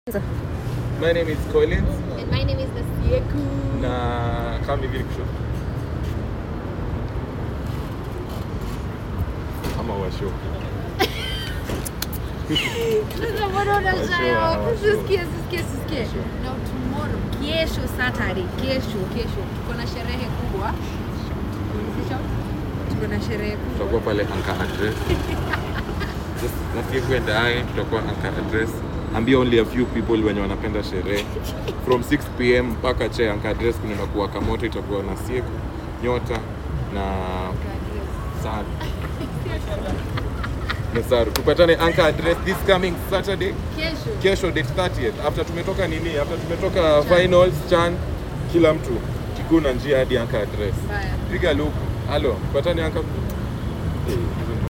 My name is Collins And my name is Nasieku. na kama hivi kushoto ama washo Sasa mbona unashaya? Washo, Usisikie, usisikie, usisikie. Washo. Now tomorrow, kesho Saturday, kesho, kesho tuko na sherehe kubwa. Sisho? Tuko na sherehe kubwa. tutakuwa pale anchor address Just nafikiri kwenda aye tutakuwa anchor address ambia only a few people wenye wanapenda sherehe from 6 pm mpaka che anchor address kunaenda kuwaka moto itakuwa na sieku nyota na Saru. na Saru tupatane anchor address this coming Saturday Kesho. kesho date 30th after tumetoka nini after tumetoka finals chan kila mtu kikuu na njia hadi anchor address Mbaya. piga luku halo patani anchor